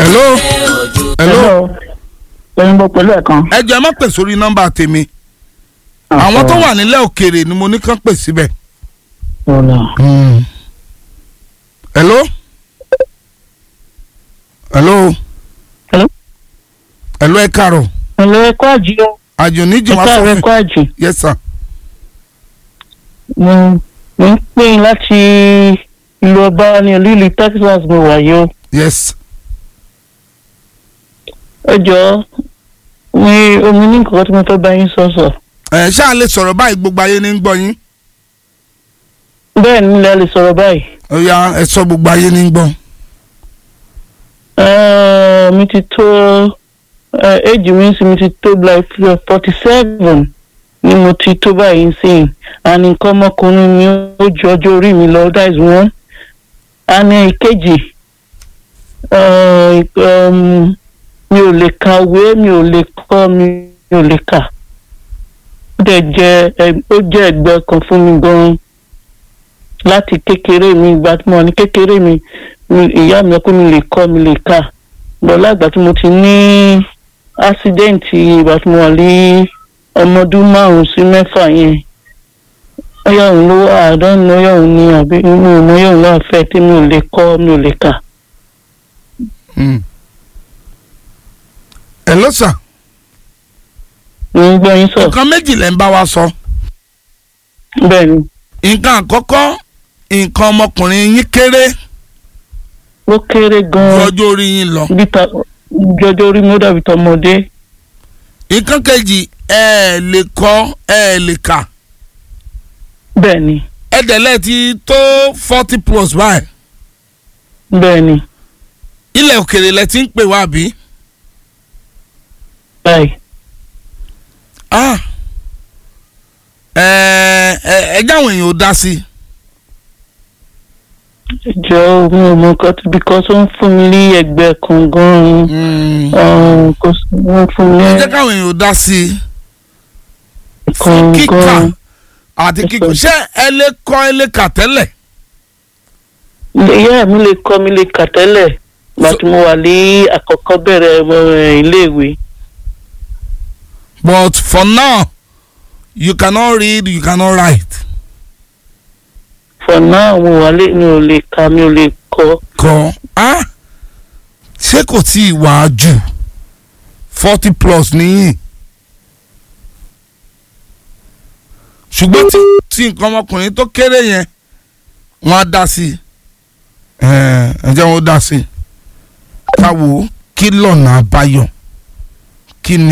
hello hello ẹyin bọ pẹ̀lú ẹ̀kan. ẹ jọ̀ọ́ ẹ má pè sórí nọ́mbà tèmi àwọn tó wà nílẹ̀ òkèèrè ni mo ní kán pè síbẹ̀. ọ̀la hello hello Hello? hello ẹ káàárọ̀ ẹ̀lọ́ ẹ̀kọ́ àjì o àjò níjì wá ẹ̀ka sọ rẹ̀ fún ẹ̀kọ́ àjì yes sir mo mo ń pè yín láti ìlú ọba ní olú ìlú Texas mo wà yìí o yes ẹ jọ̀ọ́ mi omi ní nǹkan tí mo fẹ́ bá yín sọ̀sọ̀ ẹ ṣáà lè sọ̀rọ̀ báyìí gbogbo ayé ní ń gbọ́ yín bẹ́ẹ̀ ni ilẹ̀ lè sọ̀rọ̀ báyìí ó yá ẹ sọ gbogbo ayé ní ń gbọ́. Eh, mi ti tó éjì mi sì mi ti tó like forty seven ni mo ti tó báyìí sí àní nǹkan ọmọkùnrin mi ó ju ọjọ́ orí mi lọ that is one àní ìkejì eh, um, mi ò lè kàwé mi ò lè kọ́ mi mi ò lè kà ó dẹ̀ jẹ́ ẹ- ó jẹ́ ẹgbẹ́ kan fún mi gan-an láti kékeré mi ìgbà tí mo wà ní kékeré mi mi- ìyá mi pé mi lè kọ́ mi lè kà bọ́lá ìgbà tí mo ti ní ásídẹ́ǹtì ìgbà tí mo wà ní ọmọ ọdún márùn-ún sí mẹ́fà yẹn ọyá òun ló wà àdánù ọyá òun ni àbí inú ìmọ̀ ọyá òun ló àfẹ́ tí mi ò lè kọ́ mi ò lè kà. Mm. hello sir mo ń gbọ́ yín sọ nǹkan méjì lẹ́ ń bá wa sọ bẹ́ẹ̀ ni nǹkan àkọ́kọ́ nǹkan ọmọkùnrin yín kéré ó kéré ju gan-an ọjọ́ orí yín lọ bí ta jọjọ orí mi ó dàbí tọmọdé nǹkan kejì ẹ ẹ lè kọ́ ẹ ẹ lè kà bẹ́ẹ̀ ni ẹ̀dẹ̀lẹ̀ ti tó forty plus báyìí bẹ́ẹ̀ ni ilẹ̀ òkèrè lẹ ti ń pè wá bí. báyìí Ah. ẹ ẹ ẹ jáwọn èèyàn ò dá sí i. jọ mi ò mọ nǹkan tí because ó ń fún mi ní ẹgbẹ́ kan gan-an Mm. kò sí wọ́n fún mi ẹ ní jẹ́ káwọn èèyàn ò dá sí i. kan kíkà gan-an. àti kíkọ ṣé ẹ lè kọ́ ẹ lè kà tẹ́lẹ̀. ìyá mi lè kọ́ mi lè kà tẹ́lẹ̀ gbà tí mo wà ní àkọ́kọ́ bẹ̀rẹ̀ eh, iléèwé but for now you cannot read you cannot write. for now mo wà lé mi ò lè kà mi ò lè kọ́ kọ́ ah ṣé kò tí ì wá jù forty plus nìyí. ṣùgbọ́n tí tí nǹkan ọmọkùnrin tó kéré yẹn wọ́n á dá sí i ẹ ẹ jẹ́ wọ́n dá sí i káwo kí lọ́nà àbáyọ kí ni.